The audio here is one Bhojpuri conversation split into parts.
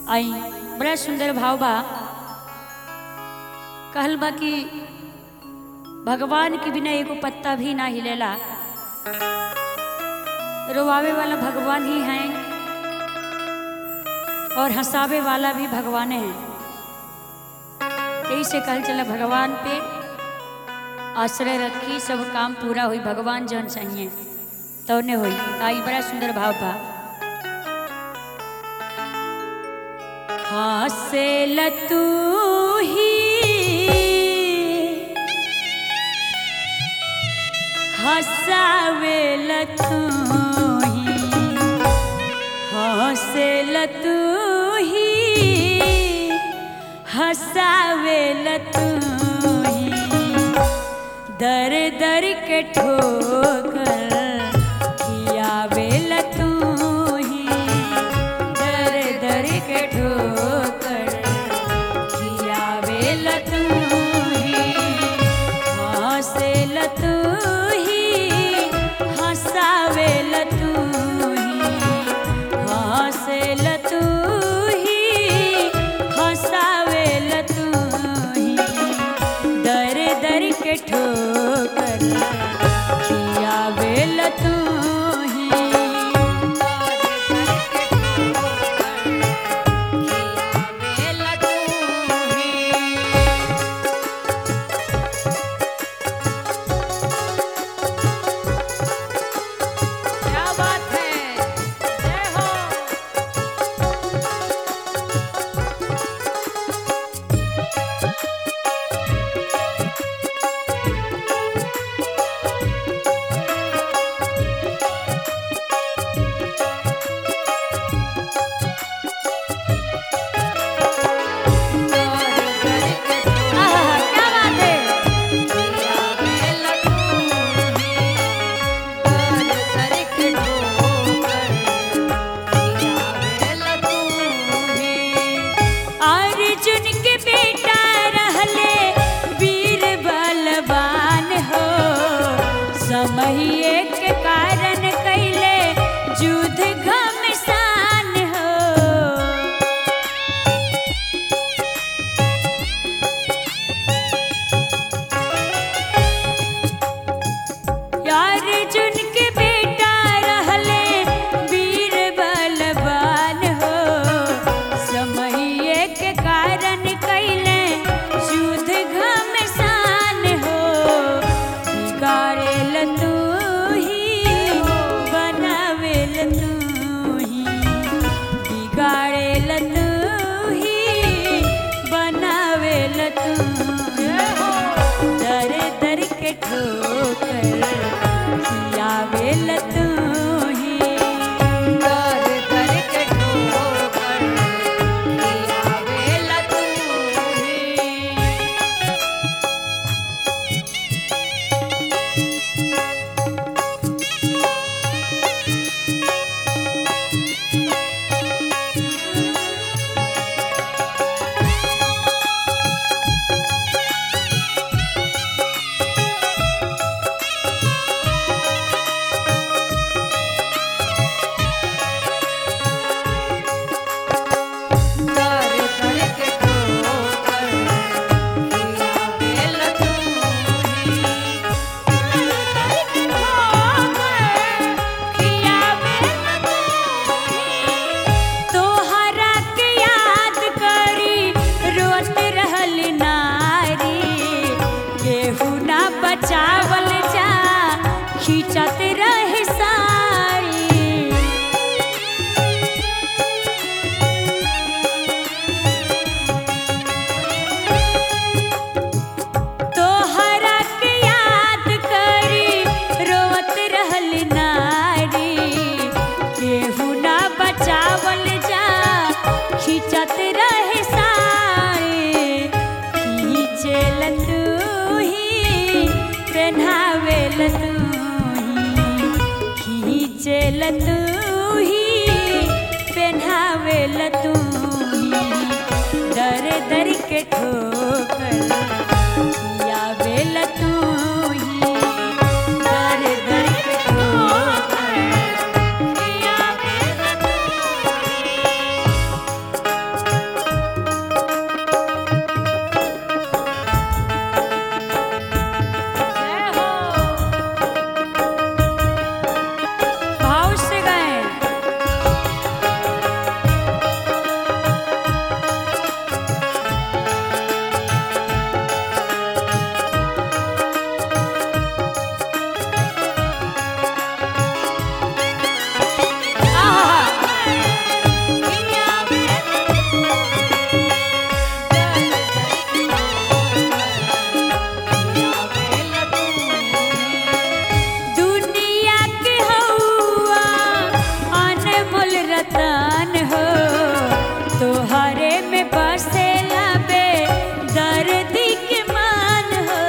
आई बड़ा सुंदर भाव बा कहल बा कि भगवान के बिना एगो पत्ता भी ना हिलेला रोवावे वाला भगवान ही हैं और हंसावे वाला भी भगवान है यही से कहल चला भगवान पे आश्रय रखी सब काम पूरा हुई भगवान जौन चाहिए तो ने हुई आई बड़ा सुंदर भाव बा हासे लतू ही हसावे लतू ही हासे लतू ही हसावे लतू ही दर दर के ठोकर खियावे लतू ही दर दर के ठोकर खियावे लतू ही हंसे लतू ही हंसावे लतू ही हंसे लतू ही हंसावे लतू ही दर दर के ठोकर खियावे लतू ही खियावे लतू ही क्या बात है जय हो आहा, क्या बात है अर्जुन के बेटा रहले वीर बलवान हो समहिए के कारण कैले युद्ध घमसान हो अर्जुन के बेटा रहले वीर बलवान हो समहिए के कारण कैले युद्ध घमसान हो बिगाड़े तू ही बनावे तू ही बिगाड़े तू ही बनावे तू दर दर के ठोकर खियावे तू ही दर दर के ठोकर खियावे तू ही दर दर के ठोकर खियावे लतू ही दर दर के ठोकर खियावे लतू ही तोहरा के याद करी रोत रहल नारी केहू ना बचावल जा खींचत रहे सारी तोहरा के याद करी रोवत रहल नारी केहू ना बचावल जा खिंचत रहे सारे खींचेल तू ही पहनावे तू ही खींचेल तू ही पहनावे तू ही दर दर के ठोकर खियावे तू ही दर दर के ठोकर खियावे तू ही रतन हो तोहरे में बसेला बे दर्दी के मान हो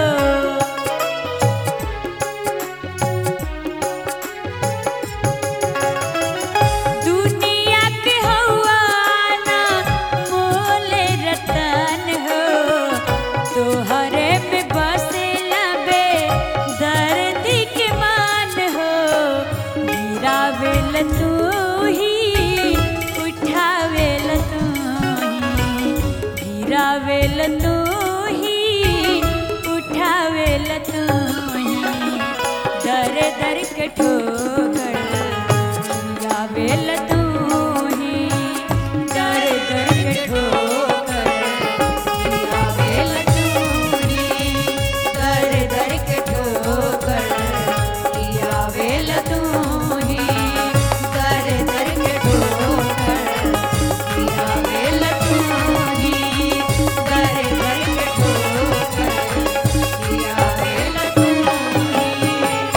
दुनिया के हवाना मोले रतन हो तोहरे में बसेला बे दर्दी के मान हो गिरावेल तू ही उठावेल तू ही गिरावेल तू ही उठावेल तू ही दर दर के ठोकर गिरावेल तू ही दर दर के ठोकर गिरावेल तू ही दर दर के ठोकर गिरावेल तू ही दर दर के ठोकर गिरावेल तू ही दर दर के ठोकर गिरावेल तू ही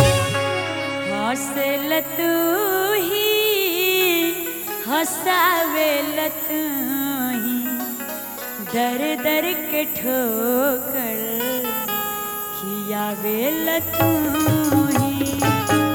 हंसल तू ही हंसावेल तू ही दर दर के ठोकर खियावेल तू ही